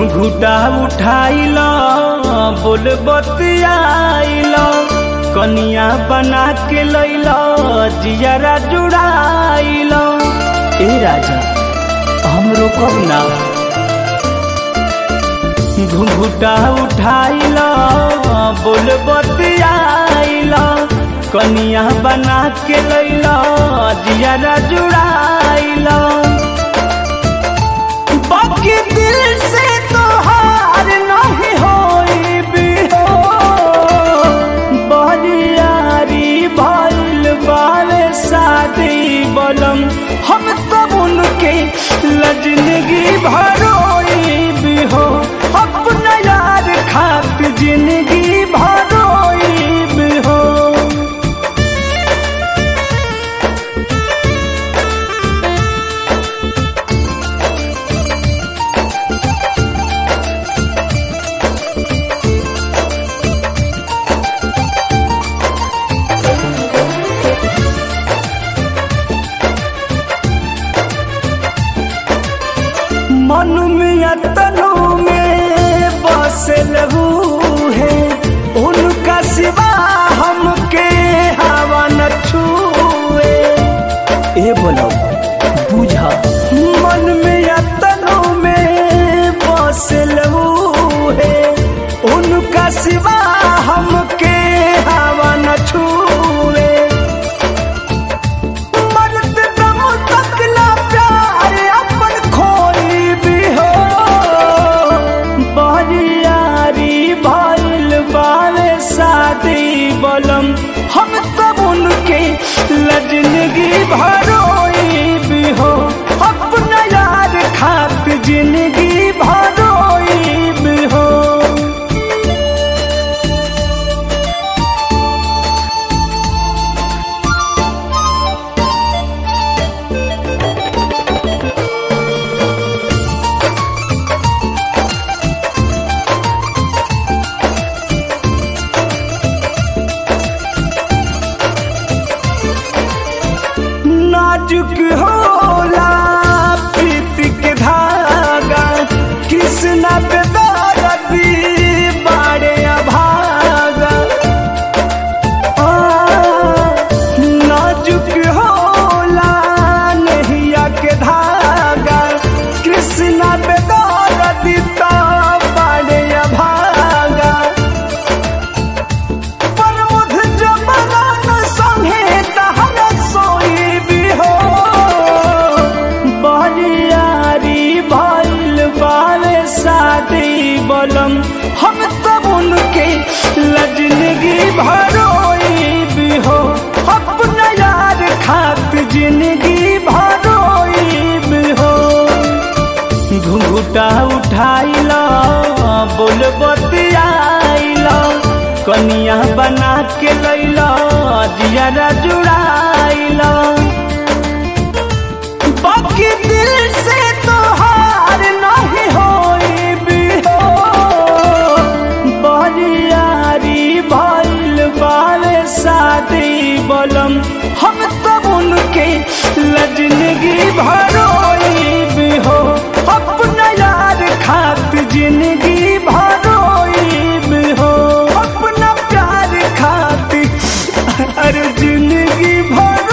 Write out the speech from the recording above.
घुघुटा उठाइल बोल बतियाइल कनिया बना के लैल जियरा जुड़ाइल ए राजा हमरो कब ना घुघुटा उठाइल बोल बतियाइल कनिया बना के लैल जियरा जुड़ाइल बाकी दिल से तो हार नहीं होई भी हो बरियारी भइल बारे शादी बलम हम तब उनके लजनगी भरोई भी हो अपना यार खात जिंदगी भरोई भी हो मन में तनु में बस लहू है उनका सिवा हमके हवा न छुए ए बोलो बुझा मन में तनु में बस लहू है उनका सिवा हमके हवा न छुए मरद दम तक ना प्यार अपन खोई भी हो बरियारी भइल बारे शादी बलम हम तब उनके लजनगी भरोई भी हो अपना यार खात जिंदगी भरोई भी हो नाजुक होला प्रीत के धागा कृष्णा पे दर्दी बाड़े अभागा आ, नाजुक होला नहिया के धागा कृष्णा पे दर्दी तो बाड़े अभागा प्रमुख जबरन संगे तहन सोई भी हो बरियारी भइल बारे शादी बलम हम तब उनके लजनगी भरोई भी हो अपना यार खात जिंदगी भरोई भी हो घुंघुटा उठाइल बोल बतियाइल कनिया बना के लैल जियरा जुड़ाइल बाकी दिल से तो हार नहीं होई भी हो बरियारी भइल बारे शादी बलम हम तब उनके लजनगी भरोई भी हो अपना यार खात जिंदगी भरोई भी हो अपना प्यार खाती अरे जिंदगी भरो